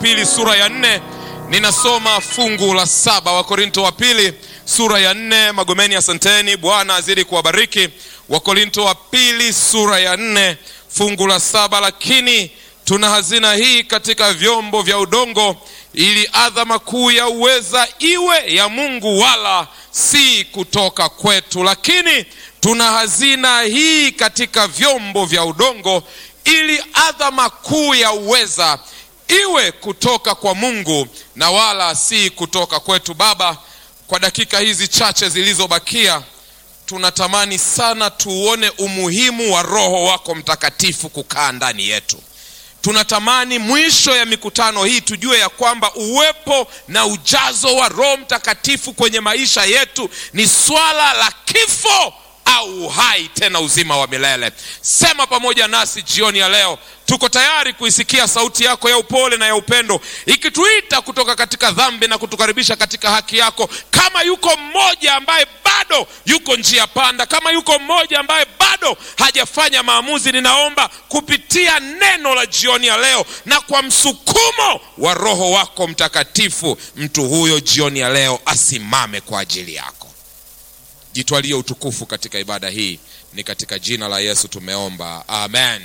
pili sura ya nne ninasoma fungu la saba wakorinto wa pili sura ya nne magomeni asanteni bwana azidi kuwabariki wakorinto wa pili sura ya nne fungu la saba lakini tuna hazina hii katika vyombo vya udongo ili adhama kuu ya uweza iwe ya mungu wala si kutoka kwetu lakini tuna hazina hii katika vyombo vya udongo ili adhama kuu ya uweza iwe kutoka kwa mungu na wala si kutoka kwetu baba kwa dakika hizi chache zilizobakia tunatamani sana tuone umuhimu wa roho wako mtakatifu kukaa ndani yetu tunatamani mwisho ya mikutano hii tujue ya kwamba uwepo na ujazo wa roho mtakatifu kwenye maisha yetu ni swala la kifo au uhai tena uzima wa milele sema pamoja nasi jioni ya leo tuko tayari kuisikia sauti yako ya upole na ya upendo ikituita kutoka katika dhambi na kutukaribisha katika haki yako kama yuko mmoja ambaye bado yuko njia panda kama yuko mmoja ambaye bado hajafanya maamuzi ninaomba kupitia neno la jioni ya leo na kwa msukumo wa roho wako mtakatifu mtu huyo jioni ya leo asimame kwa ajili yako jitwalie utukufu katika ibada hii ni katika jina la yesu tumeomba amen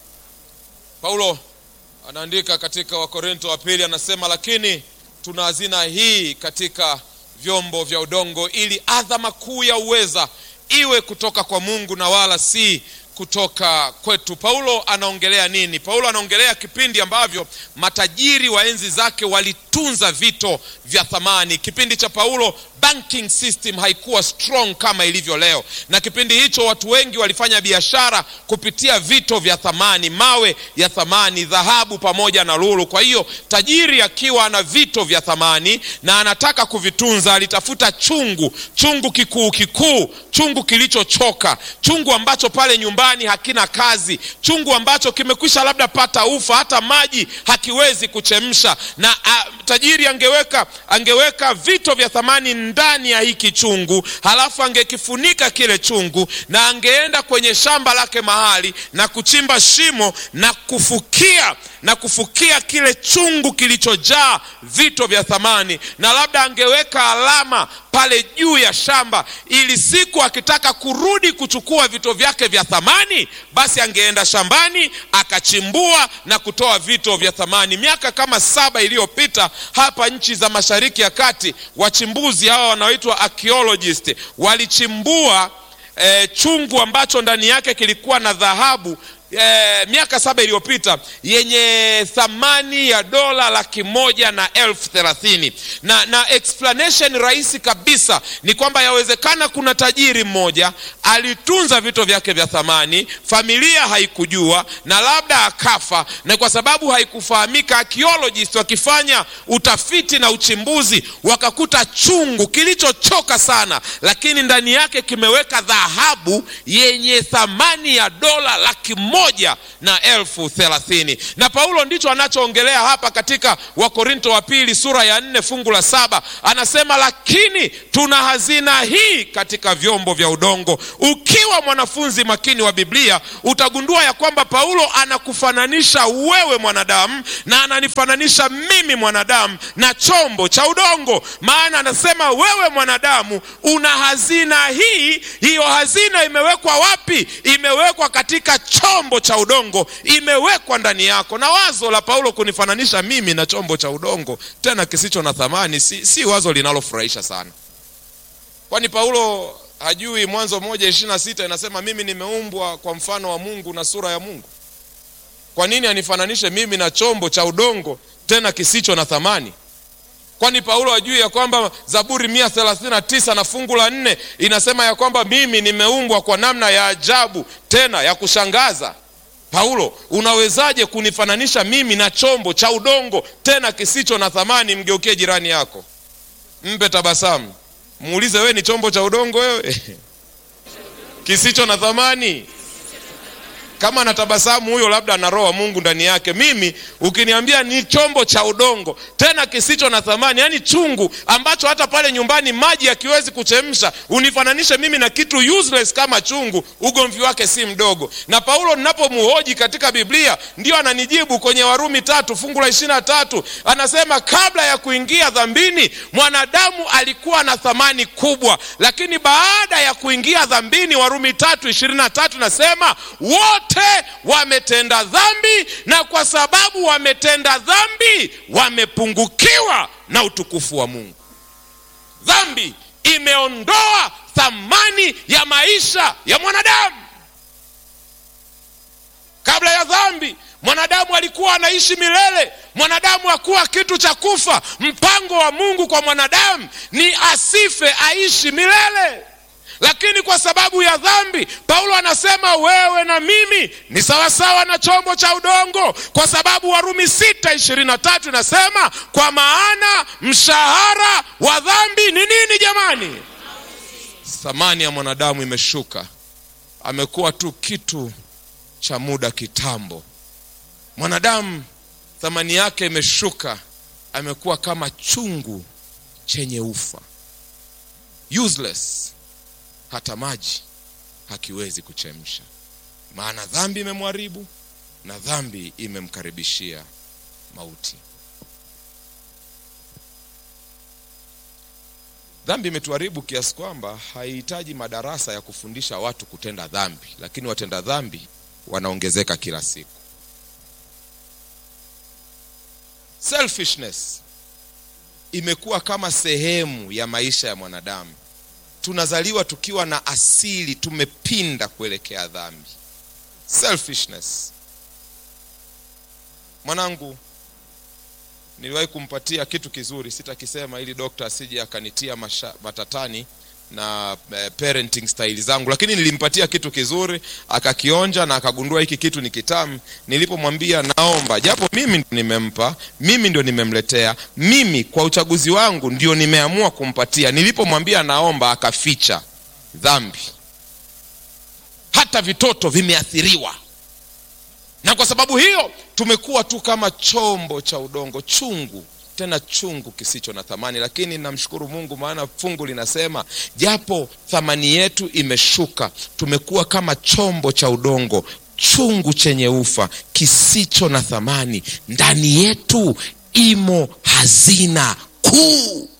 paulo anaandika katika wakorinto wa pili anasema lakini tuna hazina hii katika vyombo vya udongo ili adhama kuu ya uweza iwe kutoka kwa mungu na wala si kutoka kwetu paulo anaongelea nini paulo anaongelea kipindi ambavyo matajiri wa enzi zake walitunza vito vya thamani kipindi cha paulo banking system haikuwa strong kama ilivyo leo na kipindi hicho watu wengi walifanya biashara kupitia vito vya thamani mawe ya thamani dhahabu pamoja na lulu kwa hiyo tajiri akiwa ana vito vya thamani na anataka kuvitunza alitafuta chungu chungu kikuu kikuu chungu kilichochoka chungu ambacho pale nyumbani hakina kazi chungu ambacho kimekwisha labda pata ufa hata maji hakiwezi kuchemsha na a, tajiri angeweka angeweka vito vya thamani ndani ya hiki chungu halafu angekifunika kile chungu na angeenda kwenye shamba lake mahali na kuchimba shimo na kufukia na kufukia kile chungu kilichojaa vito vya thamani na labda angeweka alama pale juu ya shamba ili siku akitaka kurudi kuchukua vito vyake vya thamani basi angeenda shambani akachimbua na kutoa vito vya thamani miaka kama saba iliyopita hapa nchi za mashariki ya kati wachimbuzi hawa wanaoitwa archaeologist walichimbua eh, chungu ambacho ndani yake kilikuwa na dhahabu E, miaka saba iliyopita yenye thamani ya dola laki moja na elfu thelathini na, na explanation rahisi kabisa ni kwamba yawezekana kuna tajiri mmoja alitunza vito vyake vya thamani familia haikujua na labda akafa na kwa sababu haikufahamika archaeologist wakifanya utafiti na uchimbuzi wakakuta chungu kilichochoka sana lakini ndani yake kimeweka dhahabu yenye thamani ya dola laki moja moja na elfu thelathini na paulo ndicho anachoongelea hapa katika wakorinto wa pili sura ya nne fungu la saba anasema lakini tuna hazina hii katika vyombo vya udongo ukiwa mwanafunzi makini wa biblia utagundua ya kwamba paulo anakufananisha wewe mwanadamu na ananifananisha mimi mwanadamu na chombo cha udongo maana anasema wewe mwanadamu una hazina hii hiyo hazina imewekwa wapi imewekwa katika chombo cha udongo imewekwa ndani yako na wazo la paulo kunifananisha mimi na chombo cha udongo tena kisicho na thamani si, si wazo linalofurahisha sana kwani paulo hajui mwanzo moja ishiri na sita inasema mimi nimeumbwa kwa mfano wa mungu na sura ya mungu kwa nini anifananishe mimi na chombo cha udongo tena kisicho na thamani kwani paulo ajui ya kwamba zaburi mia thelathini na tisa na fungu la nne inasema ya kwamba mimi nimeumbwa kwa namna ya ajabu tena ya kushangaza paulo unawezaje kunifananisha mimi na chombo cha udongo tena kisicho na thamani mgeukie jirani yako mpe tabasamu muulize wewe ni chombo cha udongo wewe kisicho na thamani kama anatabasamu huyo labda ana roho wa mungu ndani yake mimi ukiniambia ni chombo cha udongo tena kisicho na thamani yaani chungu ambacho hata pale nyumbani maji hakiwezi kuchemsha unifananishe mimi na kitu useless kama chungu ugomvi wake si mdogo na paulo ninapomuhoji katika biblia ndio ananijibu kwenye warumi tatu fungu la ishiri na tatu anasema kabla ya kuingia dhambini mwanadamu alikuwa na thamani kubwa lakini baada ya kuingia dhambini warumi tatu ishirini na tatu nasema wote wametenda dhambi na kwa sababu wametenda dhambi wamepungukiwa na utukufu wa mungu dhambi imeondoa thamani ya maisha ya mwanadamu kabla ya dhambi mwanadamu alikuwa anaishi milele mwanadamu hakuwa kitu cha kufa mpango wa mungu kwa mwanadamu ni asife aishi milele lakini kwa sababu ya dhambi paulo anasema wewe na mimi ni sawasawa na chombo cha udongo kwa sababu warumi sita ishirini na tatu inasema kwa maana mshahara wa dhambi ni nini jamani thamani ya mwanadamu imeshuka amekuwa tu kitu cha muda kitambo mwanadamu thamani yake imeshuka amekuwa kama chungu chenye ufa useless hata maji hakiwezi kuchemsha maana dhambi imemharibu na dhambi imemkaribishia mauti dhambi imetuharibu kiasi kwamba haihitaji madarasa ya kufundisha watu kutenda dhambi lakini watenda dhambi wanaongezeka kila siku selfishness imekuwa kama sehemu ya maisha ya mwanadamu tunazaliwa tukiwa na asili tumepinda kuelekea dhambi selfishness mwanangu niliwahi kumpatia kitu kizuri sitakisema ili dokta asije akanitia masha, matatani na eh, parenting style zangu lakini nilimpatia kitu kizuri akakionja na akagundua hiki kitu ni kitamu nilipomwambia naomba japo mimi ndo nimempa mimi ndio nimemletea mimi kwa uchaguzi wangu ndio nimeamua kumpatia nilipomwambia naomba akaficha dhambi hata vitoto vimeathiriwa na kwa sababu hiyo tumekuwa tu kama chombo cha udongo chungu tena chungu kisicho na thamani lakini namshukuru mungu maana fungu linasema japo thamani yetu imeshuka tumekuwa kama chombo cha udongo chungu chenye ufa kisicho na thamani ndani yetu imo hazina kuu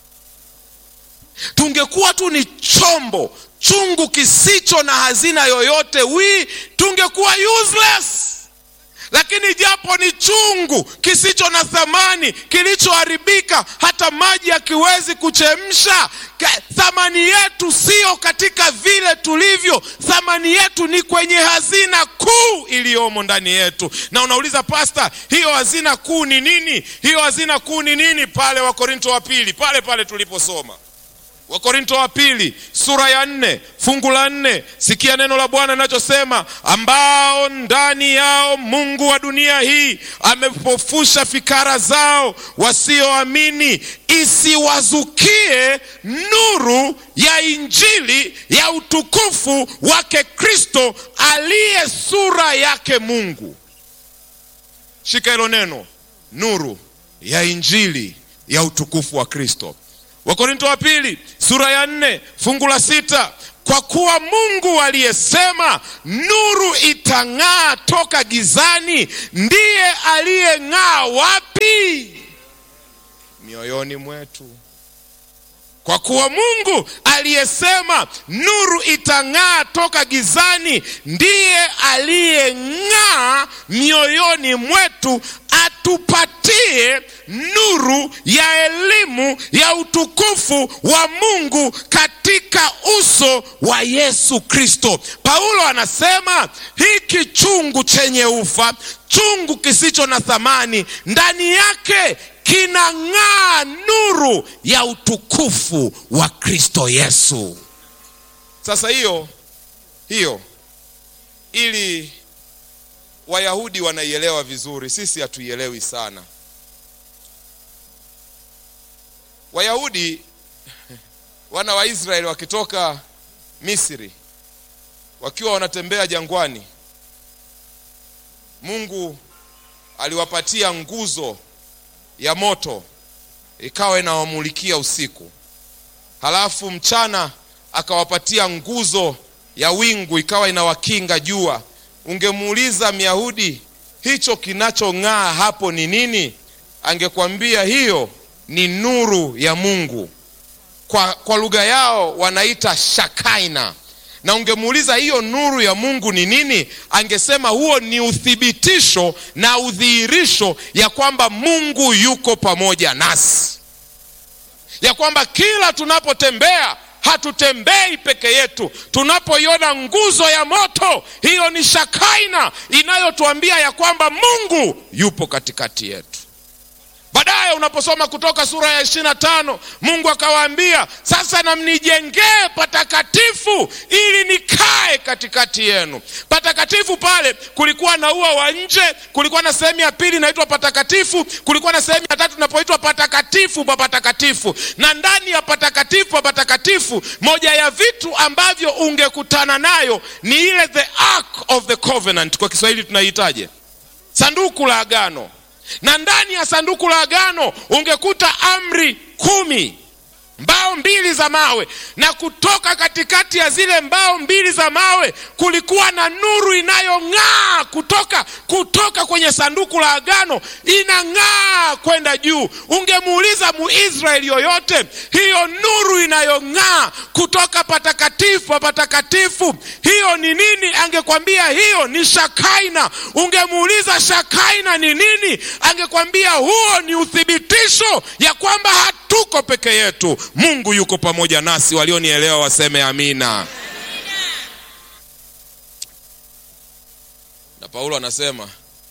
tungekuwa tu ni chombo chungu kisicho na hazina yoyote wi tungekuwa useless lakini japo ni chungu kisicho na thamani kilichoharibika hata maji hakiwezi kuchemsha thamani yetu siyo katika vile tulivyo thamani yetu ni kwenye hazina kuu iliyomo ndani yetu na unauliza pasta hiyo hazina kuu ni nini hiyo hazina kuu ni nini pale wakorinto wa pili pale pale tuliposoma wakorinto wa pili sura ya nne fungu la nne sikia neno la bwana linachosema ambao ndani yao mungu wa dunia hii amepofusha fikara zao wasioamini isiwazukie nuru ya injili ya utukufu wake kristo aliye sura yake mungu shika hilo neno nuru ya injili ya utukufu wa kristo wakorinto wa pili sura ya nne fungu la sita kwa kuwa mungu aliyesema nuru itang'aa toka gizani ndiye aliyeng'aa wapi mioyoni mwetu kwa kuwa mungu aliyesema nuru itang'aa toka gizani ndiye aliyeng'aa mioyoni mwetu atupatie nuru ya elimu ya utukufu wa mungu katika uso wa yesu kristo paulo anasema hiki chungu chenye ufa chungu kisicho na thamani ndani yake kinang'aa nuru ya utukufu wa kristo yesu sasa hiyo hiyo ili wayahudi wanaielewa vizuri sisi hatuielewi sana wayahudi wana wa israeli wakitoka misri wakiwa wanatembea jangwani Mungu aliwapatia nguzo ya moto ikawa inawamulikia usiku, halafu mchana akawapatia nguzo ya wingu ikawa inawakinga jua. Ungemuuliza Myahudi hicho kinachong'aa hapo ni nini? Angekwambia hiyo ni nuru ya Mungu. Kwa, kwa lugha yao wanaita shakaina. Na ungemuuliza hiyo nuru ya Mungu ni nini? Angesema huo ni uthibitisho na udhihirisho ya kwamba Mungu yuko pamoja nasi, ya kwamba kila tunapotembea hatutembei peke yetu. Tunapoiona nguzo ya moto, hiyo ni shakaina inayotuambia ya kwamba Mungu yupo katikati yetu. Baadaye unaposoma Kutoka sura ya ishirini na tano Mungu akawaambia sasa, na mnijengee patakatifu ili nikae katikati yenu. Patakatifu pale kulikuwa na ua wa nje, kulikuwa na sehemu ya pili inaitwa patakatifu, kulikuwa na sehemu ya tatu inapoitwa patakatifu pa patakatifu. Na ndani ya patakatifu pa patakatifu, moja ya vitu ambavyo ungekutana nayo ni ile the ark of the covenant, kwa Kiswahili tunaihitaje? Sanduku la agano na ndani ya sanduku la agano ungekuta amri kumi, mbao mbili za mawe, na kutoka katikati ya zile mbao mbili za mawe kulikuwa na nuru inayong'aa kutoka kutoka kwenye sanduku la agano, inang'aa kwenda juu. Ungemuuliza Muisraeli yoyote, hiyo nuru inayong'aa kutoka patakatifu pa patakatifu, hiyo ni nini? Angekwambia hiyo ni shakaina. Ungemuuliza shakaina ni nini? Angekwambia huo ni uthibitisho ya kwamba hatuko peke yetu, Mungu yuko pamoja nasi. Walionielewa waseme amina. Na Paulo anasema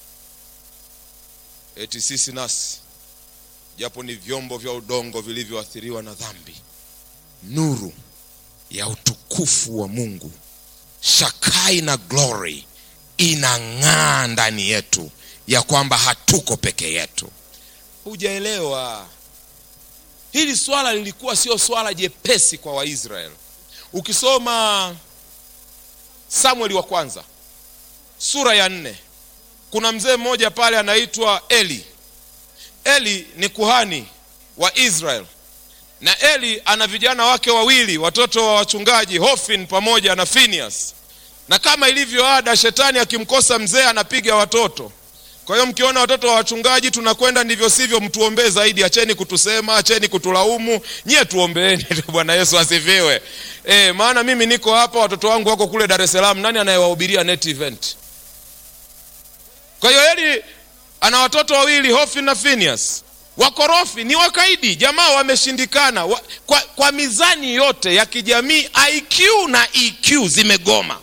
eti sisi nasi japo ni vyombo vya udongo vilivyoathiriwa na dhambi, nuru ya utukufu wa Mungu, shakaina glory, inang'aa ndani yetu ya kwamba hatuko peke yetu. Hujaelewa hili swala lilikuwa sio swala jepesi kwa Waisraeli. Ukisoma Samueli wa kwanza sura ya nne kuna mzee mmoja pale anaitwa Eli. Eli ni kuhani wa Israel, na Eli ana vijana wake wawili, watoto wa wachungaji, Hofni pamoja na Phineas. Na kama ilivyo ada, shetani akimkosa mzee anapiga watoto. Kwa hiyo mkiona watoto wa wachungaji tunakwenda ndivyo sivyo, mtuombee zaidi. Acheni kutusema, acheni kutulaumu, nyie tuombeeni. Bwana Yesu asifiwe. E, maana mimi niko hapa, watoto wangu wako kule Dar es Salaam. Nani anayewahubiria net event? Kwa hiyo Eli ana watoto wawili Hofni na Phineas, wakorofi, ni wakaidi, jamaa wameshindikana wa, kwa, kwa mizani yote ya kijamii IQ na EQ zimegoma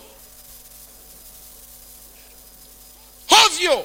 hovyo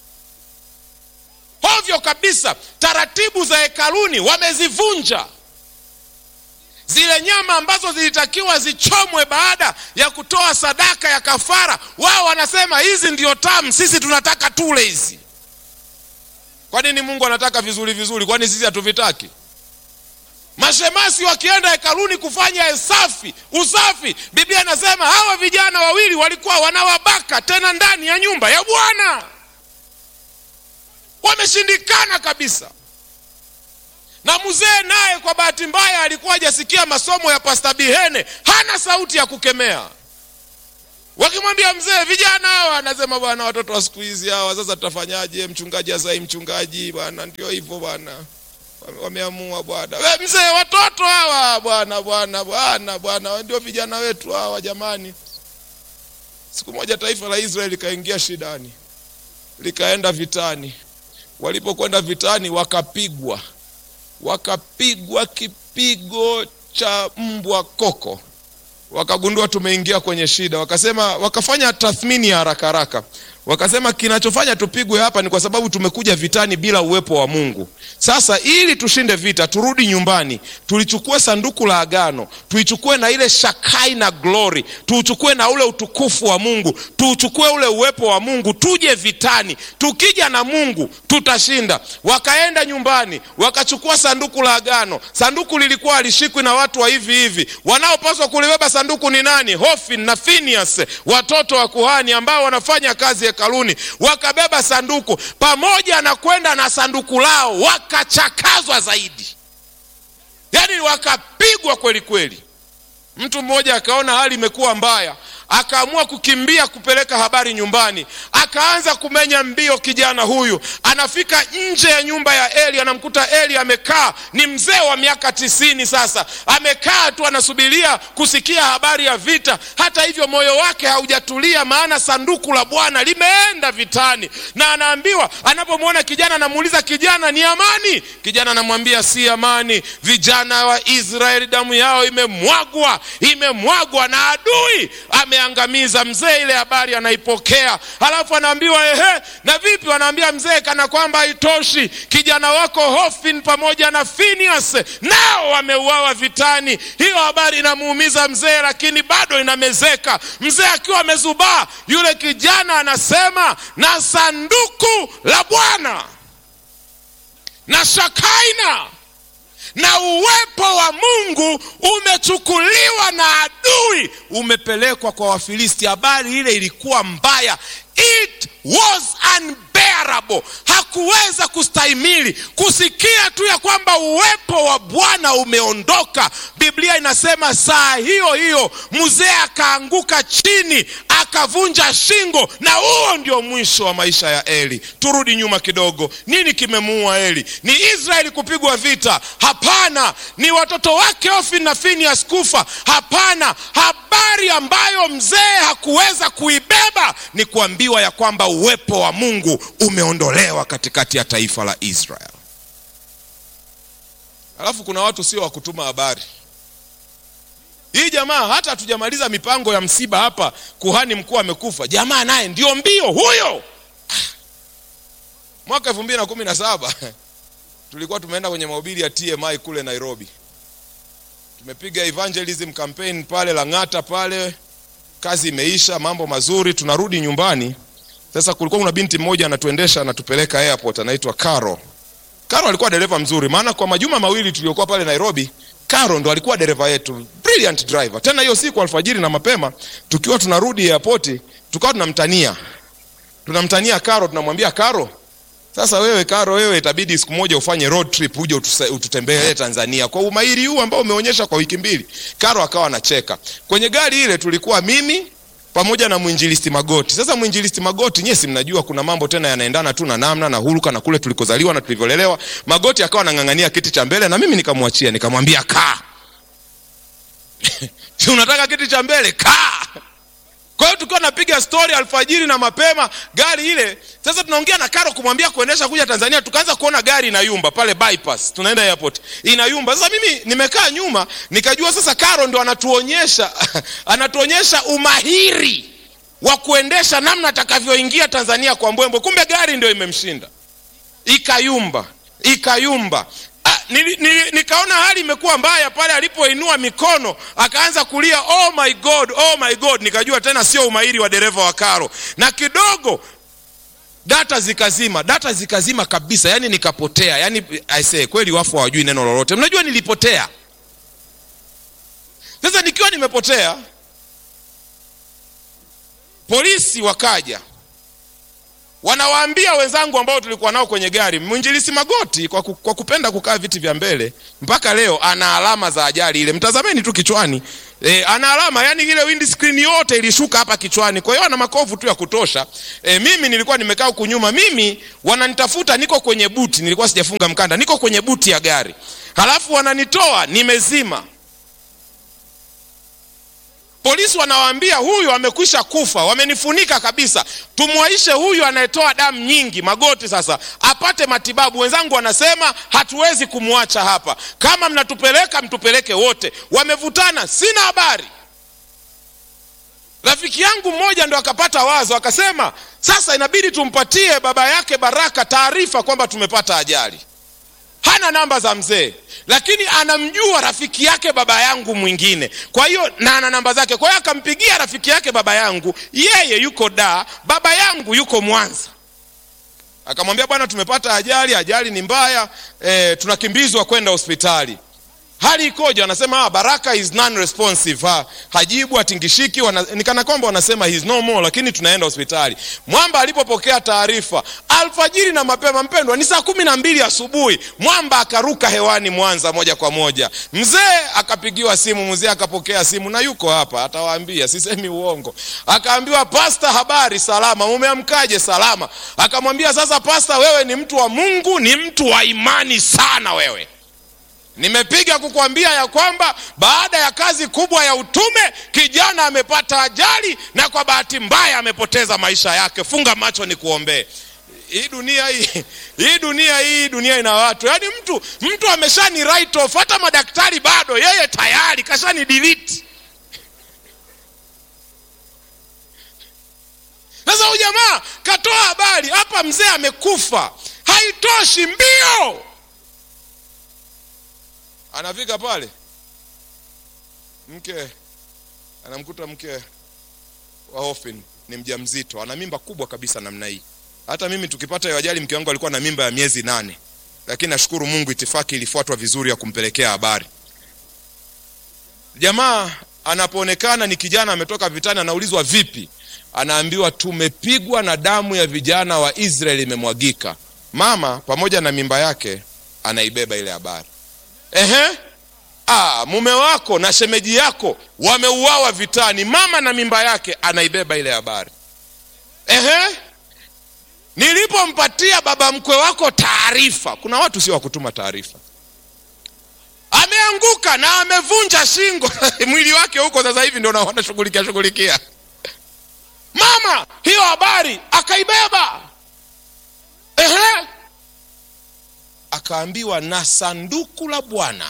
hovyo kabisa. Taratibu za hekaluni wamezivunja. Zile nyama ambazo zilitakiwa zichomwe baada ya kutoa sadaka ya kafara, wao wanasema hizi ndio tamu, sisi tunataka tule hizi. Kwa nini Mungu anataka vizuri vizuri? Kwani sisi hatuvitaki? Mashemasi wakienda hekaluni kufanya usafi usafi, Biblia inasema hawa vijana wawili walikuwa wanawabaka, tena ndani ya nyumba ya Bwana. Wameshindikana kabisa. Na mzee naye kwa bahati mbaya alikuwa hajasikia masomo ya Pasta Bihene, hana sauti ya kukemea. Wakimwambia mzee, vijana hawa, anasema bwana, watoto wa siku hizi hawa, sasa tutafanyaje? Mchungaji azai mchungaji bwana, ndio hivyo bwana, wameamua bwana. We mzee, watoto hawa bwana, bwana, bwana, bwana, ndio vijana wetu hawa jamani. Siku moja taifa la Israeli likaingia shidani, likaenda vitani. Walipokwenda vitani, wakapigwa wakapigwa kipigo cha mbwa koko, wakagundua tumeingia kwenye shida. Wakasema, wakafanya tathmini ya haraka haraka, wakasema kinachofanya tupigwe hapa ni kwa sababu tumekuja vitani bila uwepo wa Mungu. Sasa ili tushinde vita, turudi nyumbani, tulichukue sanduku la agano, tuichukue na ile shakai na glory, tuuchukue na ule utukufu wa Mungu, tuuchukue ule uwepo wa Mungu, tuje vitani. Tukija na Mungu tutashinda. Wakaenda nyumbani, wakachukua sanduku la agano. Sanduku lilikuwa halishikwi na watu wa hivi hivi. Wanaopaswa kulibeba sanduku ni nani? Hofni na Phineas, watoto wa kuhani ambao wanafanya kazi hekaluni, wakabeba sanduku pamoja na kwenda na sanduku lao, wakachakazwa zaidi, yaani wakapigwa kweli kweli. Mtu mmoja akaona hali imekuwa mbaya, akaamua kukimbia kupeleka habari nyumbani. Akaanza kumenya mbio. Kijana huyu anafika nje ya nyumba ya Eli, anamkuta Eli amekaa, ni mzee wa miaka tisini sasa, amekaa tu anasubiria kusikia habari ya vita. Hata hivyo moyo wake haujatulia, maana sanduku la Bwana limeenda vitani, na anaambiwa, anapomwona kijana anamuuliza, kijana, ni amani? Kijana anamwambia si amani, vijana wa Israeli damu yao imemwagwa, imemwagwa na adui ameangamiza. Mzee ile habari anaipokea, halafu anaambiwa ehe, na vipi? Wanaambia mzee, kana kwamba haitoshi, kijana wako Hofni pamoja na Finehas nao wameuawa vitani. Hiyo habari inamuumiza mzee, lakini bado inamezeka. Mzee akiwa amezubaa, yule kijana anasema, na sanduku la Bwana na Shakaina na uwepo wa Mungu umechukuliwa na adui, umepelekwa kwa Wafilisti. Habari ile ilikuwa mbaya, it was unbearable. Hakuweza kustahimili kusikia tu ya kwamba uwepo wa Bwana umeondoka. Biblia inasema saa hiyo hiyo mzee akaanguka chini akavunja shingo, na huo ndio mwisho wa maisha ya Eli. Turudi nyuma kidogo. Nini kimemuua Eli? Ni Israeli kupigwa vita? Hapana. Ni watoto wake Hofni na Finehas kufa? Hapana. Habari ambayo mzee hakuweza kuibeba ni kuambiwa ya kwamba uwepo wa Mungu umeondolewa katikati ya taifa la Israeli. Alafu kuna watu sio wa kutuma habari. Hii jamaa hata hatujamaliza mipango ya msiba hapa, kuhani mkuu amekufa, jamaa naye ndio mbio huyo. Mwaka elfu mbili na kumi na saba tulikuwa tumeenda kwenye mahubiri ya TMI kule Nairobi, tumepiga evangelism campaign pale Lang'ata pale, kazi imeisha, mambo mazuri, tunarudi nyumbani. Sasa kulikuwa kuna binti mmoja anatuendesha anatupeleka airport, anaitwa Caro. Caro alikuwa dereva mzuri, maana kwa majuma mawili tuliokuwa pale Nairobi Caro ndo alikuwa dereva yetu, brilliant driver. Tena hiyo siku alfajiri na mapema, tukiwa tunarudi airport, tukawa tunamtania tunamtania Caro, tunamwambia Caro, sasa wewe Caro, wewe itabidi siku moja ufanye road trip uje ututembelee Tanzania kwa umahiri huu ambao umeonyesha kwa wiki mbili. Caro akawa anacheka. Kwenye gari ile tulikuwa mimi pamoja na mwinjilisti Magoti. Sasa mwinjilisti Magoti, nyie si mnajua kuna mambo tena yanaendana tu na namna na huruka na kule tulikozaliwa na tulivyolelewa. Magoti akawa anang'ang'ania kiti cha mbele na mimi nikamwachia, nikamwambia kaa. si unataka kiti cha mbele kaa. Kwa hiyo tukiwa napiga stori alfajiri na mapema, gari ile sasa, tunaongea na Karo kumwambia kuendesha kuja Tanzania, tukaanza kuona gari inayumba pale bypass, tunaenda airport inayumba. Sasa mimi nimekaa nyuma, nikajua sasa Karo ndo anatuonyesha anatuonyesha umahiri wa kuendesha, namna atakavyoingia Tanzania kwa mbwembwe. Kumbe gari ndio imemshinda, ikayumba ikayumba. Ah, nili, nili, nikaona hali imekuwa mbaya pale alipoinua mikono akaanza kulia oh my god, oh my god. Nikajua tena sio umahiri wa dereva wa Karo, na kidogo data zikazima, data zikazima kabisa, yani nikapotea. Yani I say kweli, wafu hawajui neno lolote. Mnajua nilipotea. Sasa nikiwa nimepotea, polisi wakaja wanawaambia wenzangu ambao tulikuwa nao kwenye gari, mwinjilisi Magoti kwa, ku, kwa kupenda kukaa viti vya mbele mpaka leo ana alama za ajali ile, mtazameni tu kichwani e, ana alama yani ile windscreen yote ilishuka hapa kichwani, kwa hiyo ana makovu tu ya kutosha. E, mimi nilikuwa nimekaa huku nyuma, mimi wananitafuta, niko kwenye buti, nilikuwa sijafunga mkanda, niko kwenye buti ya gari, halafu wananitoa nimezima Polisi wanawaambia huyu amekwisha kufa, wamenifunika kabisa, tumwaishe huyu anayetoa damu nyingi Magoti sasa apate matibabu. Wenzangu wanasema hatuwezi kumwacha hapa, kama mnatupeleka mtupeleke wote. Wamevutana, sina habari. Rafiki yangu mmoja ndo akapata wazo, akasema sasa inabidi tumpatie baba yake Baraka taarifa kwamba tumepata ajali. Hana namba za mzee lakini anamjua rafiki yake baba yangu mwingine, kwa hiyo na ana namba zake. Kwa hiyo akampigia rafiki yake baba yangu, yeye yuko Dar, baba yangu yuko Mwanza. Akamwambia, bwana, tumepata ajali, ajali ni mbaya e, tunakimbizwa kwenda hospitali. hali ikoje wanasema ah, baraka is non responsive ha, hajibu hatingishiki wana, nikana kwamba wanasema he is no more lakini tunaenda hospitali mwamba alipopokea taarifa alfajiri na mapema mpendwa ni saa kumi na mbili asubuhi mwamba akaruka hewani mwanza moja kwa moja mzee akapigiwa simu mzee akapokea simu na yuko hapa atawaambia sisemi uongo akaambiwa pasta habari salama umeamkaje salama akamwambia sasa pasta wewe ni mtu wa mungu ni mtu wa imani sana wewe nimepiga kukwambia ya kwamba baada ya kazi kubwa ya utume kijana amepata ajali na kwa bahati mbaya amepoteza maisha yake funga macho ni kuombee hii dunia hii hii dunia hii dunia ina watu yaani mtu mtu ameshani write off hata madaktari bado yeye tayari kashani delete sasa huyu jamaa katoa habari hapa mzee amekufa haitoshi mbio anafika pale mke anamkuta mke wa Hoffin ni mjamzito ana mimba kubwa kabisa namna hii hata mimi tukipata hiyo ajali mke wangu alikuwa na mimba ya miezi nane lakini nashukuru mungu itifaki ilifuatwa vizuri ya kumpelekea habari jamaa anapoonekana ni kijana ametoka vitani anaulizwa vipi anaambiwa tumepigwa na damu ya vijana wa israeli imemwagika mama pamoja na mimba yake anaibeba ile habari ehe ah, mume wako na shemeji yako wameuawa vitani mama na mimba yake anaibeba ile habari ehe nilipompatia baba mkwe wako taarifa kuna watu sio wakutuma taarifa ameanguka na amevunja shingo mwili wake huko sasa hivi ndio wanashughulikia shughulikia mama hiyo habari akaibeba ehe akaambiwa na sanduku la bwana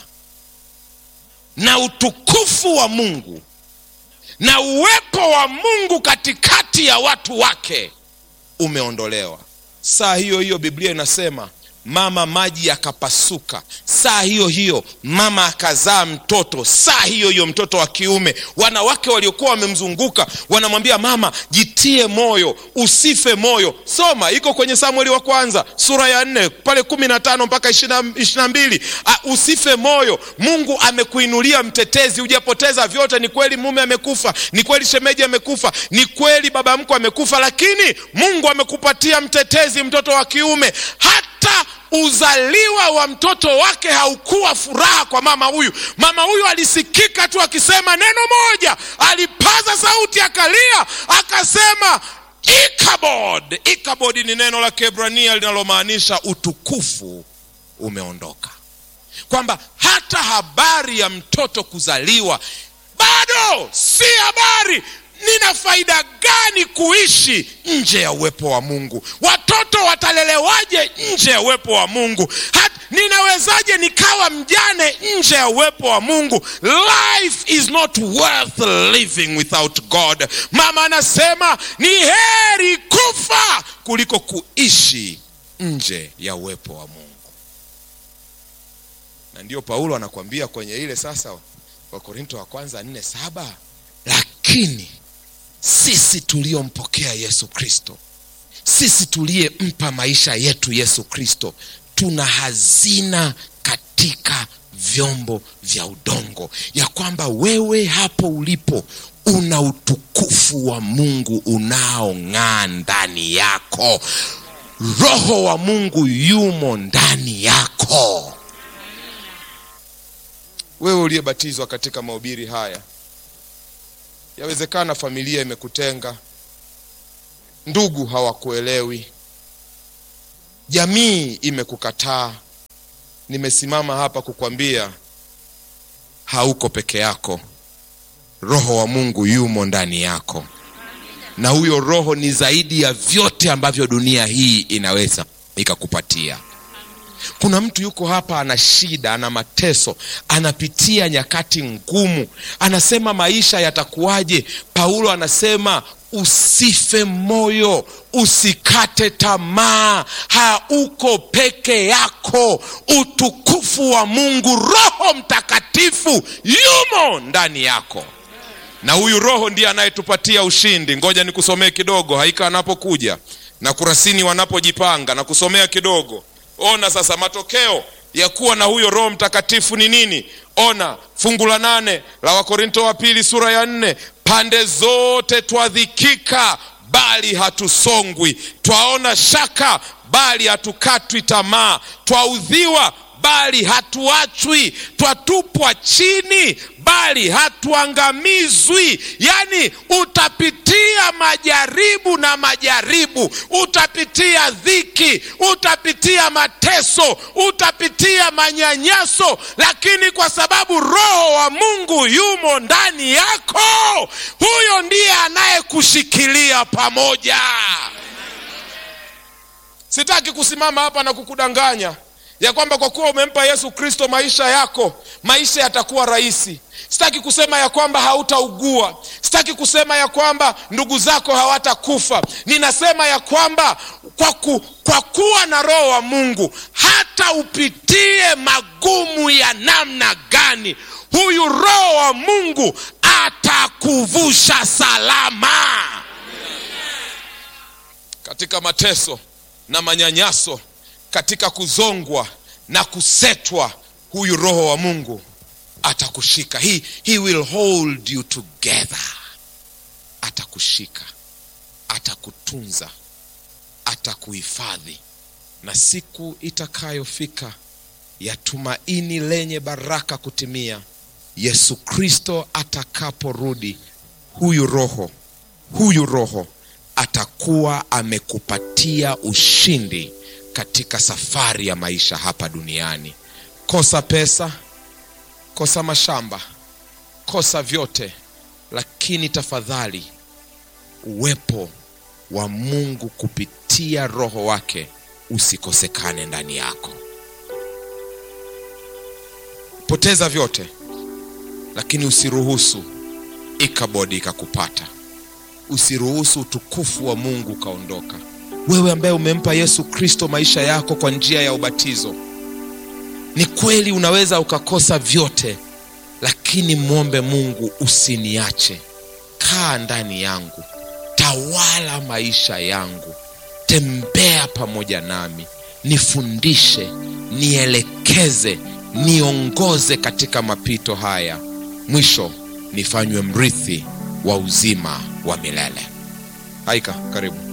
na utukufu wa mungu na uwepo wa mungu katikati ya watu wake umeondolewa saa hiyo hiyo biblia inasema mama maji yakapasuka saa hiyo hiyo mama akazaa mtoto saa hiyo hiyo mtoto wa kiume wanawake waliokuwa wamemzunguka wanamwambia mama jitie moyo usife moyo soma iko kwenye samueli wa kwanza sura ya nne pale kumi na tano mpaka ishirina mbili usife moyo mungu amekuinulia mtetezi hujapoteza vyote ni kweli mume amekufa ni kweli shemeji amekufa ni kweli baba mko amekufa lakini mungu amekupatia mtetezi mtoto wa kiume hata uzaliwa wa mtoto wake haukuwa furaha kwa mama huyu mama huyu alisikika tu akisema neno moja alipaza sauti akalia akasema ikabod ikabod ni neno la kebrania linalomaanisha utukufu umeondoka kwamba hata habari ya mtoto kuzaliwa bado si habari nina faida gani kuishi nje ya uwepo wa mungu watoto watalelewaje nje ya uwepo wa mungu Hat, ninawezaje nikawa mjane nje ya uwepo wa mungu life is not worth living without god mama anasema ni heri kufa kuliko kuishi nje ya uwepo wa mungu na ndio paulo anakuambia kwenye ile sasa wakorinto wa kwanza nne saba lakini sisi tuliompokea yesu kristo sisi tuliyempa maisha yetu yesu kristo tuna hazina katika vyombo vya udongo ya kwamba wewe hapo ulipo una utukufu wa mungu unaong'aa ndani yako roho wa mungu yumo ndani yako wewe uliyebatizwa katika mahubiri haya yawezekana familia imekutenga ndugu hawakuelewi jamii imekukataa nimesimama hapa kukwambia hauko peke yako roho wa mungu yumo ndani yako na huyo roho ni zaidi ya vyote ambavyo dunia hii inaweza ikakupatia kuna mtu yuko hapa ana shida ana mateso anapitia nyakati ngumu anasema maisha yatakuwaje paulo anasema usife moyo usikate tamaa hauko peke yako utukufu wa mungu roho mtakatifu yumo ndani yako na huyu roho ndiye anayetupatia ushindi ngoja nikusomee kidogo haika anapokuja na kurasini wanapojipanga na kusomea kidogo ona sasa matokeo ya kuwa na huyo roho mtakatifu ni nini ona fungu la nane la wakorinto wa pili sura ya nne pande zote twadhikika bali hatusongwi twaona shaka bali hatukatwi tamaa twaudhiwa bali hatuachwi twatupwa chini bali hatuangamizwi yaani utapitia majaribu na majaribu utapitia dhiki utapitia mateso utapitia manyanyaso lakini kwa sababu roho wa mungu yumo ndani yako huyo ndiye anayekushikilia pamoja sitaki kusimama hapa na kukudanganya ya kwamba kwa kuwa umempa yesu kristo maisha yako maisha yatakuwa rahisi sitaki kusema ya kwamba hautaugua sitaki kusema ya kwamba ndugu zako hawatakufa ninasema ya kwamba kwa, ku, kwa kuwa na roho wa mungu hata upitie magumu ya namna gani huyu roho wa mungu atakuvusha salama katika mateso na manyanyaso katika kuzongwa na kusetwa huyu roho wa mungu atakushika he, he will hold you together atakushika atakutunza atakuhifadhi na siku itakayofika ya tumaini lenye baraka kutimia yesu kristo atakaporudi huyu roho huyu roho atakuwa amekupatia ushindi katika safari ya maisha hapa duniani kosa pesa kosa mashamba kosa vyote lakini tafadhali uwepo wa mungu kupitia roho wake usikosekane ndani yako poteza vyote lakini usiruhusu ikabodi ikakupata usiruhusu utukufu wa mungu ukaondoka wewe ambaye umempa yesu kristo maisha yako kwa njia ya ubatizo ni kweli unaweza ukakosa vyote lakini mwombe mungu usiniache kaa ndani yangu tawala maisha yangu tembea pamoja nami nifundishe nielekeze niongoze katika mapito haya mwisho nifanywe mrithi wa uzima wa milele haika karibu